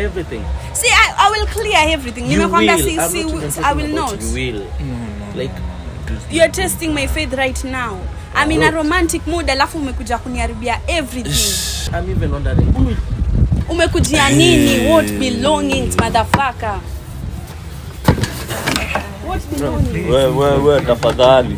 everything. See, I, I will clear everything. You Nimekwambia will. si, I'm si, not even I talking will about not. You will. Like You're testing my faith right now. I'm in a romantic mood alafu umekuja kuniharibia everything. I'm even wondering who will Umekujia nini? What belongings, motherfucker? What belongings? we we we tafadhali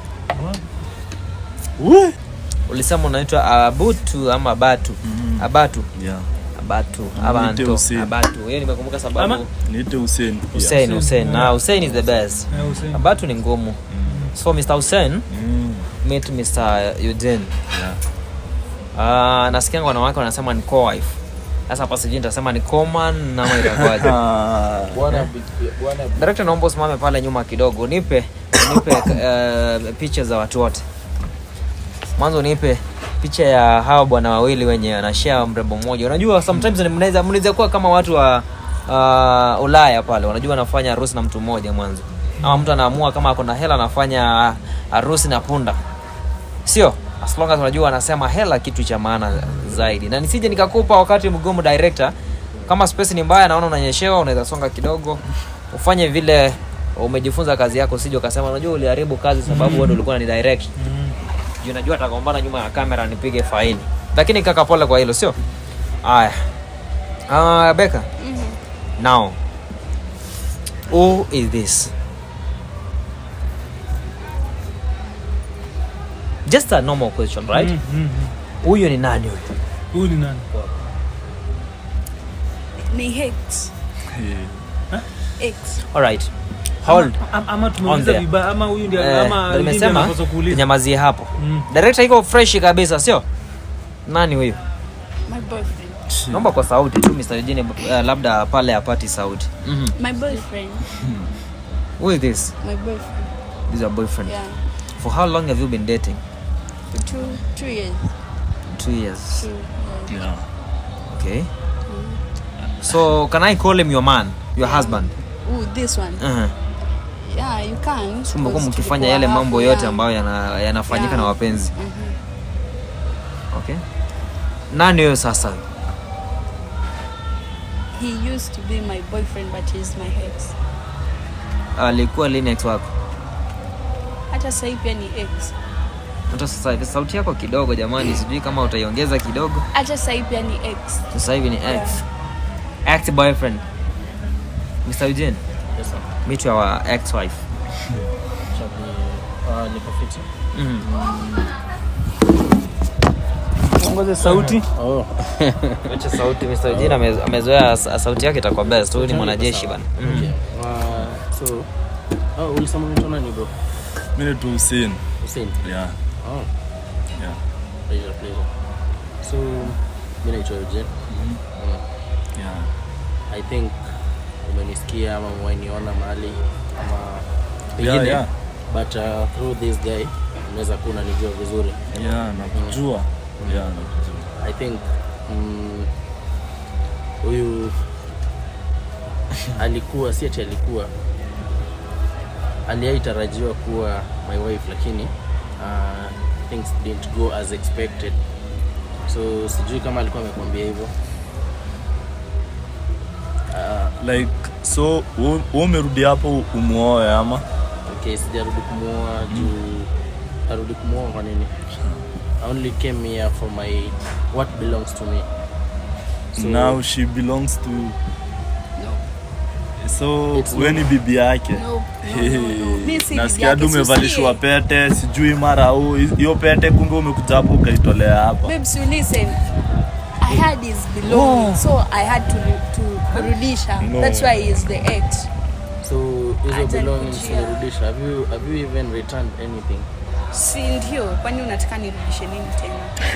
we ulisema unaitwa abutu ama batu abatu yeah abatu abantu Hussein. abatu hiyo nimekumbuka sababu Ama? niite Hussein pia. Hussein Hussein na Hussein is the best Eh, Hussein. abatu ni ngumu so Mr Hussein Mm, meet Mr Eugene yeah. Ah, nasikianga wanawake wanasema ni co-wife sasa hapa sijui nitasema ni coman ama itakuwaje Ah, bwana bwana director naomba usimame pale nyuma kidogo nipe nipe uh, picha za watu wote mwanzo nipe picha ya hawa bwana wawili wenye wanashare mrembo mmoja unajua sometimes ni- mnaweza mnaweza kuwa kama watu wa uh, ulaya pale wanajua wanafanya harusi na mtu mmoja mwanzo ama mtu anaamua kama ako na hela anafanya harusi na punda sio as long as unajua anasema hela kitu cha maana zaidi na nisije nikakupa wakati mgumu director kama space ni mbaya naona unanyeshewa unaweza songa kidogo ufanye vile umejifunza kazi yako usije ukasema unajua uliharibu kazi sababu wewe ndio ulikuwa ni direct juu najua atagombana nyuma ya kamera nipige faini lakini kaka pole kwa hilo sio haya uh, beka now who is this just a normal question right Mm, mm, mm. huyu ni nani huyu Huyu ni nani? Ni hate. Hate. alright hold Ama- ama On tumeuliza there. vibaya ama huyu ndio Eh, ama ndio Linda nimesema anapaswa kuuliza. nyamazie hapo Mm. director iko fresh kabisa sio nani huyu My boyfriend. naomba kwa sauti tu Mr. Eugene uh, labda pale apati sauti mm My boyfriend. who is this My boyfriend. this is your boyfriend Yeah. for how long have you been dating For two two years. two years Two. Yeah. yeah. okay so can i call him your man your husband Ooh, this one. uh-huh. Yeah, you can. So mmekuwa because mkifanya tulikuwa yale hapo, mambo yote yeah. ambayo yana- yanafanyika Yeah. na wapenzi Mhm. okay nani huyo sasa He used to be my boyfriend but he's my ex. alikuwa lini ex wako Hata sasa hivi pia ni ex. hata sasa hivi sauti yako kidogo jamani sijui kama utaiongeza kidogo Hata sasa hivi pia ni ex. sasa hivi ni ex ex boyfriend Mr. Eugene Yes, sir. meet your ex wife Chapi, uh, niko fiti. mm. Ongoze sauti. Oh. Acha sauti Mr. Eugene ame- amezoea sa- sauti yake itakuwa best huyu ni mwanajeshi bana mm. Okay. Uh, so oh, ulisema unaitwa nani bro? mi naitwa Hussein Hussein. yeah. Oh, Yeah. pleasure, pleasure. So mimi naitwa Eugene. Mm. Yeah. I think umenisikia ama umeniona mahali ama Yeah, pengine yeah. but uh, through this guy unaweza kuwa unanijua vizuri Yeah, nakujua yeah, nakujua i think mm, huyu alikuwa si ati alikuwa aliaitarajiwa kuwa my wife lakini uh, things didn't go as expected so sijui kama alikuwa amekwambia hivyo uh, like so u- u umerudi hapo umuoe ama okay sijarudi kumuoa juu arudi kumuoa kwa nini I only came here for my what belongs to me So- now she belongs to so It's we ni bibi yake No, no, no, no. Mi si bibi nasikia yake, hadi umevalishwa usikie. pete sijui mara huu hiyo pete kumbe umekuja hapo ukaitolea hapa Babes, you listen. I had his belongings, so I had to to kurudisha. No. That's why he is the ex. so hizo Acha belongings nikujia. umerudisha have you, have you even returned anything Si ndio? Kwani unataka nirudishe nini tena?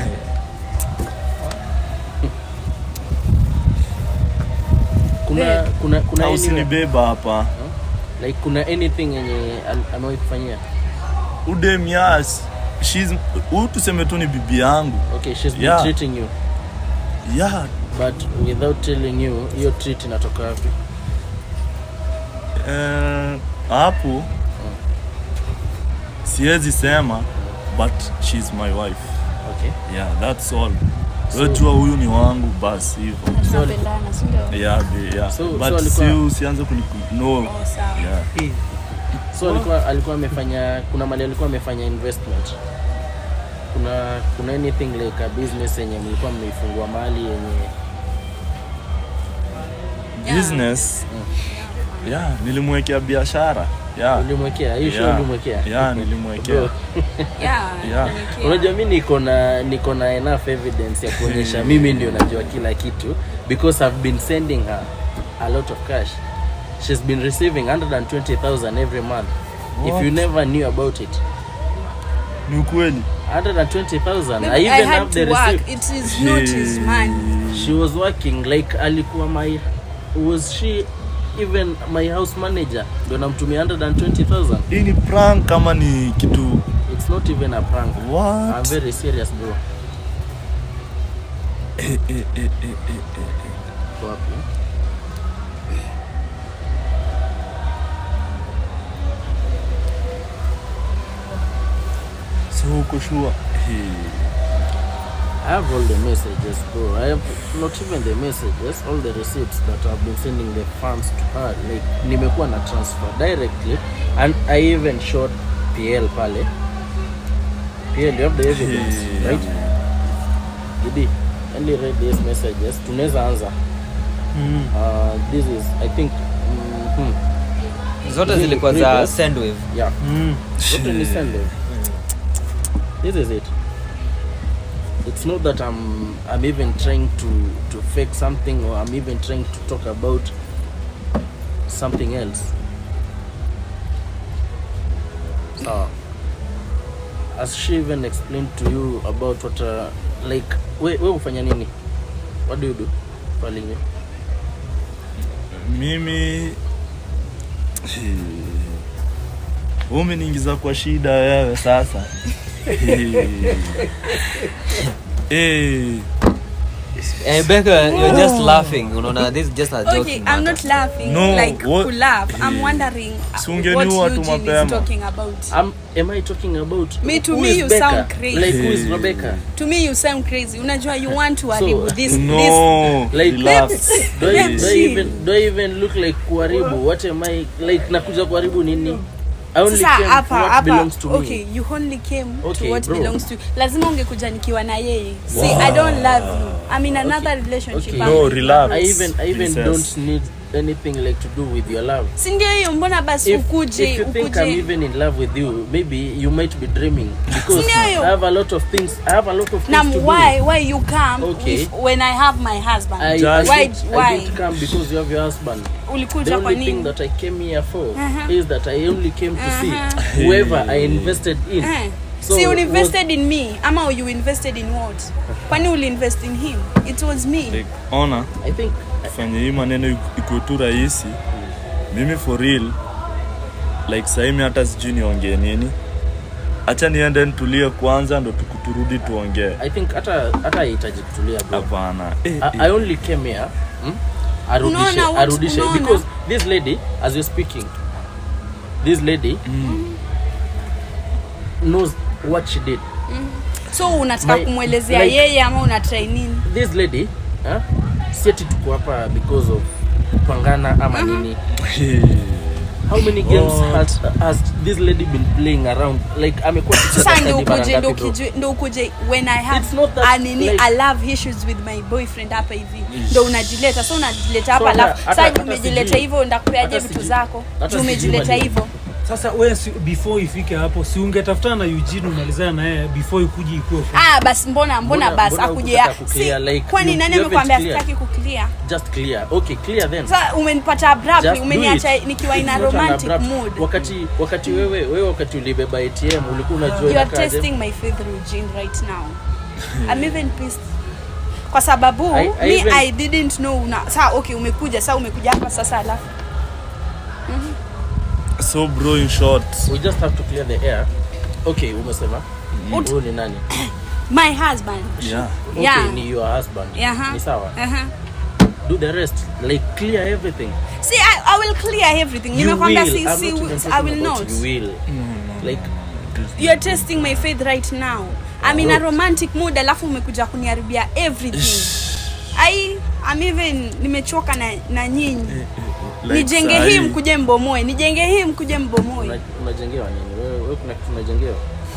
kuna Babe. kuna kuna au any, usinibeba hapa like kuna anything yenye al- amewahi kufanyia udem yes she's huu tuseme tu ni bibi yangu okay she's been Yeah. treating you yeah but without telling you hiyo treat inatoka wapi eh, hapo siwezi sema but she's my wife okay yeah that's all wejua huyu ni wangu basi hivyo Tunapendana, si ndio? yeah, be- yeah. So- so but alikuwa- si usianze kuni no Oh, sawa. yeah. so alikuwa alikuwa amefanya kuna mali alikuwa amefanya investment kuna kuna anything like a business yenye mlikuwa mmeifungua mali yenye business yeah nilimwekea biashara yeah. ulimwekea hiyo Yeah. ulimwekea yeah nilimwekea Bro, Yeah, Yeah. tumekia. unajua mi niko na niko na enough evidence ya kuonyesha mimi ndio najua kila kitu because i've been sending her a lot of cash she's been receiving 120000 every month if What? you never knew about it ni ukweli 120000 Maybe i I even had have the to work. receipt It is not his money. she was working like alikuwa my was she even my house manager ndo namtumia 120000 hii ni prank kama ni kitu it's not even a prank i'm what very serious bro eh, eh, eh, eh, eh, eh, eh. Kwa wapi? so uko sure hey. I have all the messages, bro. I have not even the messages, all the receipts that I've been sending the funds to her. Like nimekuwa na transfer directly and I even showed PL pale. PL, you have the evidence, Hey. right? Didi, only read these messages. Tunaweza anza. Mm. Uh, this is, I think, mm, hmm, zote Ni- zilikuwa ni za boss. sendwave yeah. Mm. Zote ni send them. This is it. It's not that I'm I'm even trying to to fake something or I'm even trying to talk about something else. So, as she even explained to you about what uh, like we we ufanya nini? What do you do? Pale nje? mimi umeniingiza kwa shida wewe sasa Eh, Eh, Becca, you're just laughing unaona this is just a joking Okay, I'm matter. not laughing. No, like what- to laugh. I'm Eh, wondering uh, si what ungeniua tu Eugene mapema. is talking about. Am am I talking about Me, to who me is you Becca? sound crazy. Like who is Eh. Rebecca? To me, you sound crazy. Unajua, you want to haribu this. this no Like- relax do I, Let's do I see. even do I even look like kuharibu what am I like nakuja kuharibu nini I only sasa came hapa for what hapa belongs to okay me you only came Okay, to what bro. belongs to you lazima ungekuja nikiwa na yeye see i don't love you i'm in another relationship Okay. I'm No, with relax. I even I even Princess. don't need anything like to do with your love si ndio hiyo mbona basi if, ukuje if you think I'm ukuje even in love with you maybe you might be dreaming because Sindio? I have a lot of things I have a lot of na things to why do why you come Okay. if, when i have my husband I, I, Just- why didn't, I why didn't come because you have your husband the ulikuja kwa only thing nini that I came here for Uh-huh. is that I only came to Uh-huh. see whoever I invested in Eh. So see you was- invested in me ama you invested in what kwani uli invest in him it was me like ona I think fanye hii maneno ikuwe tu rahisi mimi for real like saimi hata sijui niongee nini hacha niende nitulie kwanza ndo tukuturudi tuongee I think hata hata haihitaji kutulia bro. hapana eh, I, eh. I only came here hmm? arudishe Unaona what- arudishe unaona? because this lady as you're speaking this lady knows what she did so unataka My- kumwelezea like- yeye ama unatrai nini this lady huh? si ati tuko hapa because of kupangana ama nini Eh, how many games What? has, has this lady been playing around like amekuwa akicheza sasa ndo hadi mara ukuje ndo ngapi, bro? ukije- ndo ukuje when i have It's not that, a nini like- i love issues with my boyfriend hapa hivi ndo unajileta so unajileta hapa So hata- alafu hata- sasa hata umejileta sijui- hivyo ndakupeaje hata vitu sijui- zako hata juu sijui umejileta mali- hivyo sasa we si, before ifike hapo si ungetafutana na Eugene umalizana na yeye before ikuji ikuwe ah basi mbona mbona Mbona- basi mbona akuje hukutaka kuclear, like, kwani you- nani you amekwambia haven't sitaki kuclear just clear okay clear then sasa umenipata abruptly Just do umeniacha it. nikiwa in a It's not an romantic abrupt- mood wakati wakati wewe wewe wakati ulibeba ATM ulikuwa unajua you are inakaaje? testing my faith Eugene right now I'm even pissed kwa sababu I- I me even- I didn't know una saa okay umekuja saa umekuja hapa sasa alafu so bro in short we just have to clear the air okay umesema Ut- huyu ni nani my husband yeah okay Yeah. ni your husband Aha. ni sawa uh-huh. do the rest like clear everything see I, I will clear everything you nimekwambia will si, I'm si, not even I talking will about not you will like you're testing my faith right now I'm in a romantic mood alafu umekuja kuniharibia everything ai I'm even nimechoka na, na nyinyi Like nijenge sahi, hii mkuje mbomoe nijenge hii mkuje mbomoe Una- unajengewa nini wewe wewe kuna kitu unajengewa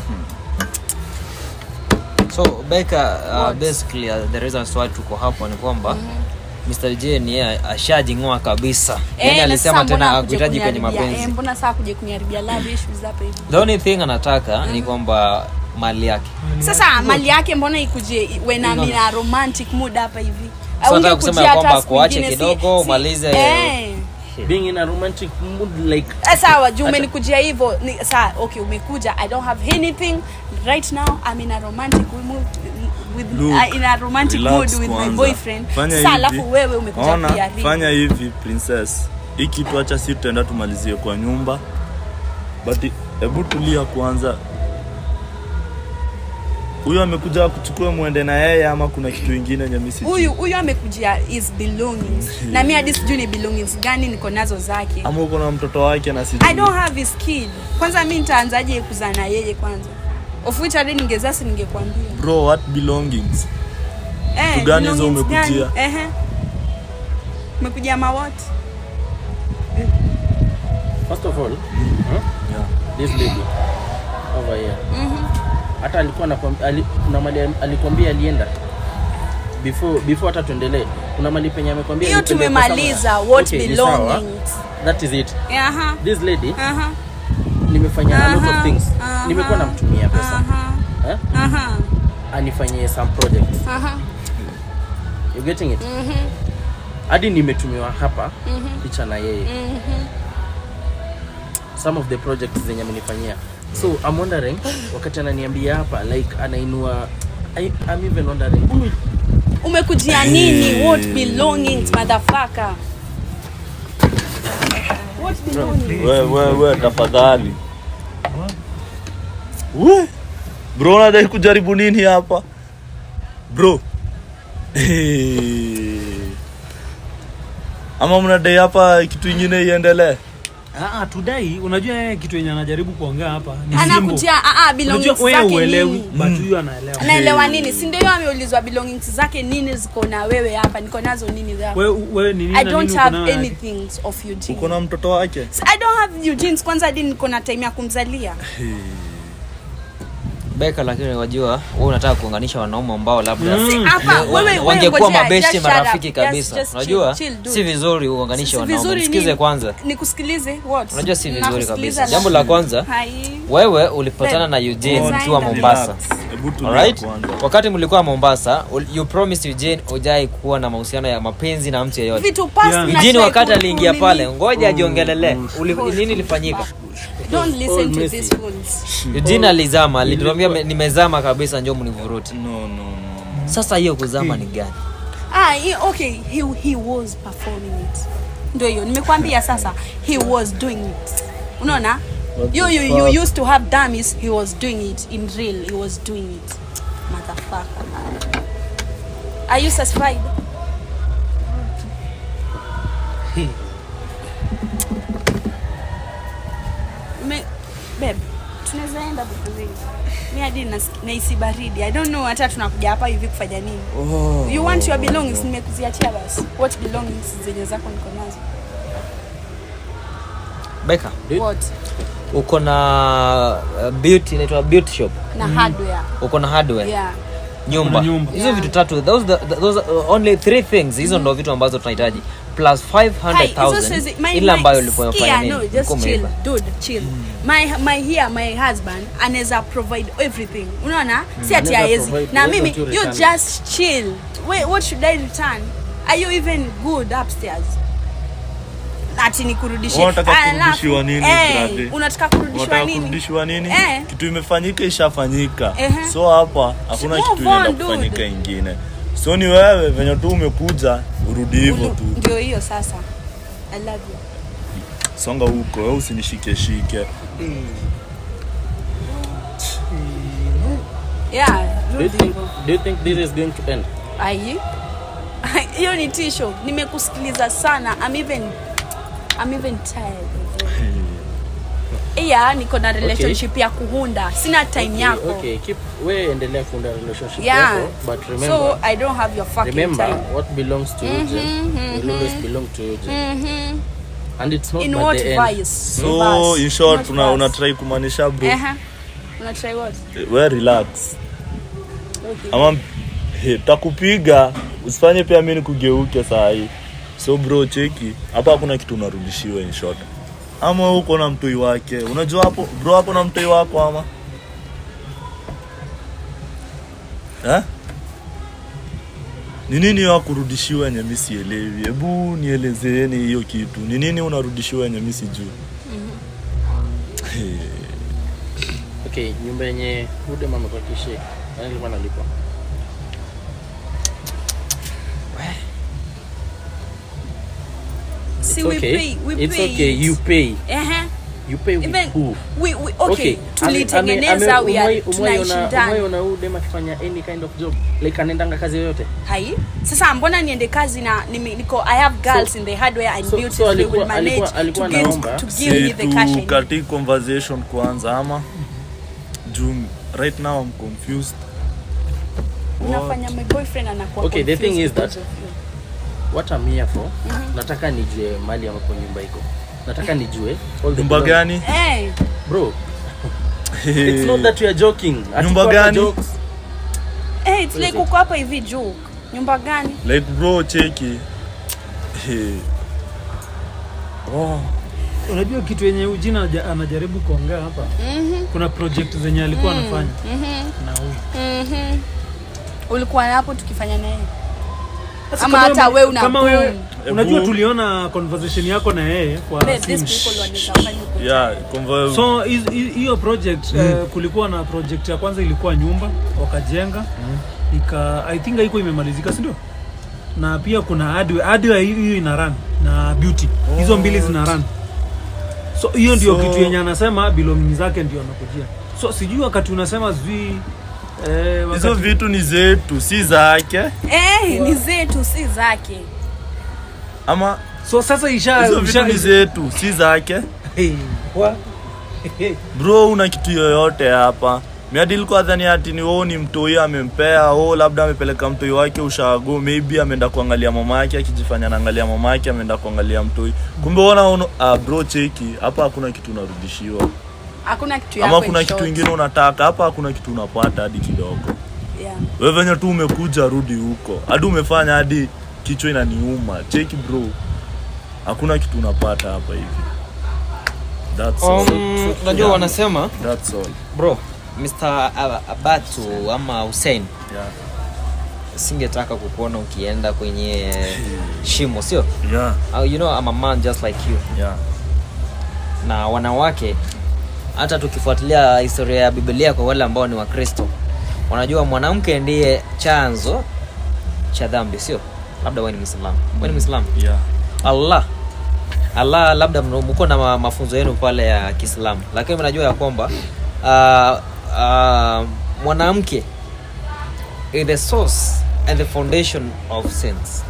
so beka uh, What? basically uh, the reason why tuko hapo ni kwamba Mr. J ni yeye ashajing'oa kabisa Eh, yani na alisema sasa tena mbona akuhitaji kuja kwenye kuniharibia- mapenzi eh, mbona saa kuja kuniharibia love issues hapa hivi the only thing anataka ni kwamba mali yake sasa mali yake mbona ikuje when I'm in a romantic mood hapa hivi So nataka Haungekujia kusema ya hata kwamba siku kuache ingine, si- kidogo, si- umalize- eh. being in a romantic mood like Eh, sawa juu umenikujia hivyo ni- saa okay umekuja i don't have anything right now i'm in a romantic mood with, Look, uh, in a romantic relax mood with my kwanza. boyfriend Fanya sasa hivi. alafu wewe umekuja Ona, kujaribu fanya hivi princess hii kitu acha si tutaenda tumalizie kwa nyumba but hebu tulia kwanza huyo amekuja kuchukua mwende na yeye ama kuna kitu ingine yenye mimi sijui? huyu huyu amekujia his belongings na mi hadi sijui ni belongings gani niko nazo zake ama uko na mtoto wake na sijui i don't have his kid kwanza mi nitaanzaje kuzaa na yeye kwanza of which hadi ningezasi ningekwambia bro what belongings eh, Vitu gani hizo belongings gani? umekujia? Ehe. umekujia mawati first of all huh? this lady over here hata alikuwa anakwambia ali, kuna mali alikwambia alienda before before hata tuendelee kuna mali penye amekwambia hiyo alipelekwa tumemaliza somewhere. what Okay, ni sawa. belongings that is it aha this lady aha nimefanya a lot of Aha, things aha. nimekuwa namtumia pesa aha eh? aha anifanyie some projects aha you getting it hadi nimetumiwa hapa picha na yeye some of the projects zenye amenifanyia so I'm wondering wakati ananiambia hapa like anainua I, I'm even wondering huyu umekujia nini what belongings motherfucker what belongings we we we tafadhali we bro unadai kujaribu nini hapa bro ama mnadai hapa kitu ingine iendelee Ah, ah, tudai unajua yeye kitu yenye anajaribu kuongea hapa ni simbo. anakujia ah, ah, Unajua belongings wewe zake uelewi nini but huyu anaelewa anaelewa nini si ndio hiyo ameulizwa belongings zake nini ziko na wewe hapa niko nazo nini zako wewe wewe ni nini i na don't nini uko have nayo yake? anything of Eugene. uko na mtoto wake I don't have Eugene's kwanza hadi niko na time ya kumzalia beka lakini wajua wewe unataka kuunganisha wanaume ambao labda Mm. hapa wa- wewe wewe wangekuwa ngojea, mabesti just shut up. marafiki Just- kabisa just chill, unajua chill, dude. si vizuri uunganishe Si wanaume vizuri msikize nini? kwanza nikusikilize what unajua si vizuri Nakusikiliza kabisa jambo la kwanza Hai. wewe ulipatana na Eugene Design ukiwa and Mombasa Relax. Hebu tulia Alright? kwanza. wakati mlikuwa Mombasa ul- you promised Eugene ujai kuwa na mahusiano ya mapenzi na mtu yeyote vitu past Yeah. na Eugene try wakati ku- aliingia kunini. pale ngoja ajiongelele Uli- nini ilifanyika don't listen all to messy. these fools Eugene alizama alituambia "Me- nimezama kabisa njoo mnivuruti no no no sasa hiyo kuzama ni gani ah he, okay he, he was performing it ndio hiyo nimekwambia sasa he was doing it unaona you, you, you used to have dummies he was doing it in real he was doing it motherfucker are you satisfied Me, babe tunaweza enda bukuzini mi hadi nas- nahisi baridi i don't know hata tunakuja hapa hivi kufanya nini oh. you want your belongings nimekuziachia basi what belongings zenye zako niko nazo Beka what uko na uh, beauty inaitwa beauty shop na hardware uko na hardware yeah nyumba Kuna nyumba. hizo Yeah. vitu tatu those, the, those are only three things hizo ndo vitu ambazo tunahitaji plus Hi, hizo 500000 siwezi- my- ile my- ambayo ulikuwa sikia, unafanya no, nini just Ulikuwa chill, umeiba. dude, chill. My, my here, my husband anaweza provide everything unaona si ati Anaweza haezi provide, na why mimi don't you you return? just chill Wait, what should i return are you even good upstairs ati nikurudishie Unataka Alafu, kurudishiwa nini, eh, brother? unataka kurudishiwa Unataka nini kurudishiwa nini Eh. kitu imefanyika ishafanyika Ehe. so hapa hakuna Move kitu on, inaenda dude. kufanyika ingine so ni wewe venye tu umekuja urudi hivyo Ulu- tu ndio hiyo sasa i love you songa huko we usinishikeshike yeah do you rudi think, hivyo. do you think this is going to end Ai. hiyo ni tisho nimekusikiliza sana I'm even, I'm even tired of it. iya niko na relationship ya kuhunda sina time Okay, yako okay keep we endelea kuunda relationship yeah yako but remember so i don't have your fucking remember time what belongs to Eugene will always belong to Eugene Mhm. and it's not in by what the end vice so Verse. in short Not una, verse. unatrai kumaanisha bro Ehe. una try what we relax okay ama he, takupiga usifanye pia mi nikugeuke saa hii so bro cheki hapa hakuna kitu unarudishiwa in short ama wewe uko na mtoi wake unajua hapo bro hapo na mtoi wako ama eh? ni nini ya kurudishiwa yenye mi sielewi hebu nielezeeni hiyo kitu ni nini unarudishiwa yenye mi sijui okay nyumba yenye hude mama kwa kishe nani alikuwa analipa see It's we okay. pay we it's pay okay it. you pay Ehe. you pay with even who we, we okay, ame- tulitengeneza ame- we are umewai- umewai ona- tunaishindana umewai ona huyu dem akifanya any kind of job like anaendanga kazi yoyote hai sasa mbona niende kazi na nime, niko i have girls in the hardware and so- beauty so they alikuwa- will manage alikuwa- alikuwa to give, anaomba. to give me si the cash I need. tukati conversation kwanza ama juu right now I'm confused unafanya my boyfriend anakuwa Okay, the confused thing is because that- of you. what I'm here for nataka nijue mali ambapo nyumba iko nataka nijue all the nyumba belong- gani Eh, bro it's not that we are joking Ati Nyumba kwa hapa gani? jokes. eh, it's like uko hapa hivi juu nyumba gani like bro cheki Hey. oh. unajua kitu yenye ujina aja- anajaribu kuongea hapa Mhm, kuna project zenye alikuwa anafanya mhm, na huyu mhm. ulikuwa hapo tukifanya naye Sasa Ama kama hata wewe- wewe una kama boom. wewe unajua Ebu- tuliona conversation yako na yeye kwa Babe, simu. these people wanaweza fanya huko. yeah conver- so hiz- hi- hiyo project eh, kulikuwa na project ya kwanza ilikuwa nyumba wakajenga ika i think haiko imemalizika si ndio na pia kuna hardware hardware hiyo hiyo ina run na beauty hizo mbili zina run so hiyo ndio So- kitu yenye anasema belonging zake ndio anakujia so sijui wakati unasema sijui eh, hizo wakati vitu ni zetu si zake eh, ni zetu si zake ama so sasa isha, hizo vitu isha ni zetu si zake Hey, wa- bro una kitu yoyote hapa miadi ilikuwa dhani ati ni wao ni mtoi amempea o labda amepeleka mtoi wake ushago maybe ameenda kuangalia mama yake akijifanya anaangalia mama yake ameenda kuangalia mtoi kumbe ona uno, ah, bro cheki hapa hakuna kitu unarudishiwa hakuna kitu yako ama kuna in kitu short. ingine unataka hapa hakuna kitu unapata hadi kidogo yeah. wewe venye tu umekuja rudi huko hadi umefanya hadi kichwa inaniuma cheki bro hakuna kitu unapata hapa hivi That's all. Um, unajua wanasema That's all. bro Mr. Ab- Abatu ama Hussein Yeah. singetaka kukuona ukienda kwenye shimo sio Yeah. Uh, you know I'm a man just like you Yeah. na wanawake hata tukifuatilia historia ya biblia kwa wale ambao ni wakristo wanajua mwanamke ndiye chanzo cha dhambi sio labda wewe ni mwislamu wewe ni mwislamu Yeah. allah allah labda mno- mko na ma- mafunzo yenu pale ya kiislamu lakini mnajua ya kwamba uh, uh, mwanamke is the source and the foundation of sins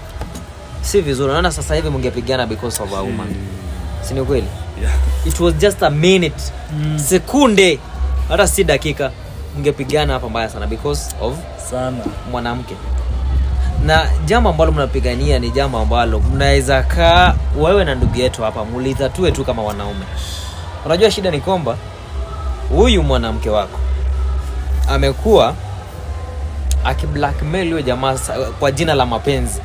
si vizuri naona sasa hivi mngepigana because of a woman si ni kweli Yeah. it was just a minute mm. sekunde hata si dakika mngepigana hapa mbaya sana because of Sana. mwanamke na jambo ambalo mnapigania ni jambo ambalo mnaweza kaa wewe na ndugu yetu hapa mulitatue tu kama wanaume unajua shida ni kwamba huyu mwanamke wako amekuwa akiblackmail huyo jamaa sa- kwa jina la mapenzi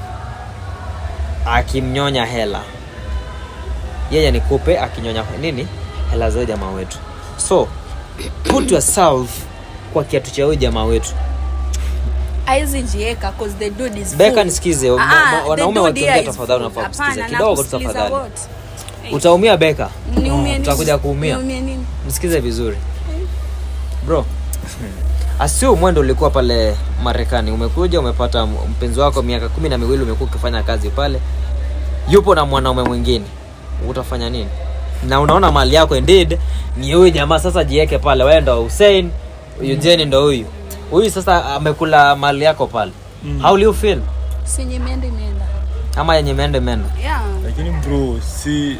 akimnyonya hela yeye ni kupe akinyonya nini hela za huyo jamaa wetu so put yourself kwa kiatu cha huyo jamaa wetu aizi jieka cause the dude is beka full. nisikize Ah, ma- ma- the wanaume dude wakiongea here is tafadhali full. unafaa kusikiza Hapana, kidogo tu nakusikiliza tafadhali what? utaumia beka Niumie nini? utakuja kuumia. Niumie nini? msikize vizuri bro asiu mwendo ulikuwa pale marekani umekuja umepata m- mpenzi wako miaka kumi na miwili umekuwa ukifanya kazi pale yupo na mwanaume mwingine utafanya nini na unaona mali yako indeed ni huyu jamaa sasa jieke pale wewe ndo hussein huyu jeni ndo huyu huyu sasa amekula mali yako pale mm. how will you feel Si yenye imeenda imeenda. ama yenye imeenda imeenda Yeah. lakini bro si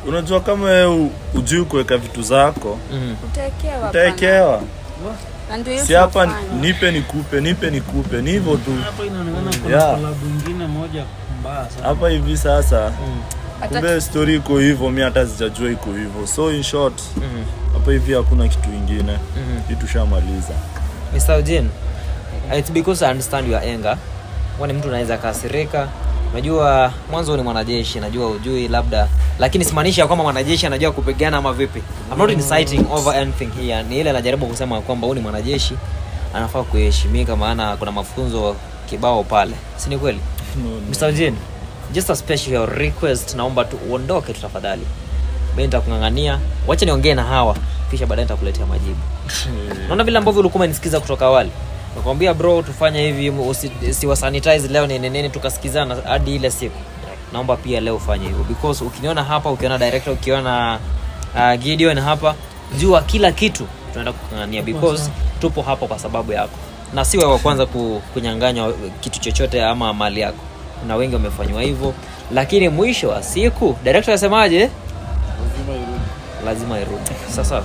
unajua kama wewe ujui kuweka vitu zako Mhm. utaekewa bana. utaekewa Na ndio hiyo si hapa tunafanya. nipe nikupe nipe nikupe ni hivyo tu Hapa inaonekana kuna Yeah. klabu ingine moja mbaya sana. hapa hivi sasa Hata- kumbe story iko hivyo mi hata sijajua iko hivyo so in short Mhm. hapa hivi hakuna kitu ingine Mhm. hii tushamaliza Mr. Eugene, it's because I understand your anger. Kwani mtu anaweza kasirika. Unajua mwanzo ni mwanajeshi, najua ujui labda, lakini simaanishi ya kwamba mwanajeshi anajua kupigana ama vipi. I'm not inciting over anything here. Ni ile najaribu kusema kwamba huyu ni mwanajeshi anafaa kuheshimika, maana kuna mafunzo kibao pale, si ni kweli? Mr. Eugene, just a special request, naomba tu uondoke tu tafadhali. Mimi nitakung'ang'ania, wacha niongee na hawa, kisha baadaye nitakuletea majibu. Naona vile ambavyo ulikuwa umenisikiza kutoka awali. Nakwambia bro, tufanye hivi, usi, siwa sanitize leo nini nini, tukasikizana hadi ile siku. Naomba pia leo ufanye hivyo because ukiniona hapa, ukiona director, ukiona uh, Gideon hapa, jua kila kitu tunaenda kukangania because tupo hapa kwa sababu yako, na si wewe wa kwanza ku, kunyang'anywa kitu chochote ama mali yako. Kuna wengi wamefanywa hivyo, lakini mwisho wa siku director asemaje? Lazima irudi. Sasa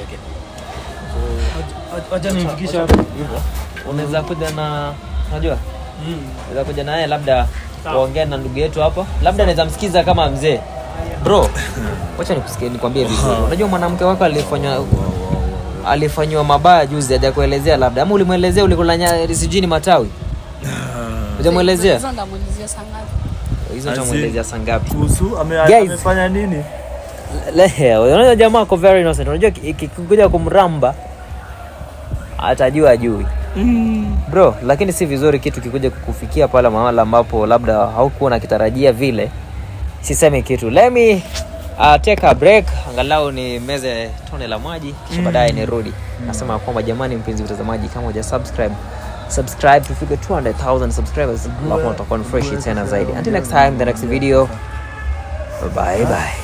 Wacha nifikishe hapo. unaweza kuja na unajua unaweza kuja naye labda waongea na ndugu yetu hapa labda naweza msikiza kama mzee bro wacha nikusikie nikwambie vizuri unajua mwanamke wako alifanywa alifanywa mabaya juzi hajakuelezea labda ama ulimwelezea ulikulanya sijui ni matawi hujamwelezea Hizo ndamuulizia saa ngapi? hizo Asi- utamwelezea saa ngapi kuhusu ame, Guys. amefanya nini Lehe, unajua jamaa ako very innocent unajua ki- ikikuja kumramba atajua ajui bro lakini si vizuri kitu kikuja kukufikia pale mahala ambapo labda haukuwa nakitarajia vile sisemi kitu let me uh, take a break angalau ni meze tone la maji kisha baadaye nirudi nasema kwamba jamani mpenzi mtazamaji kama uja subscribe subscribe tufike 200000 subscribers alafu utakuwa ni fresh tena zaidi until next time the next video bye bye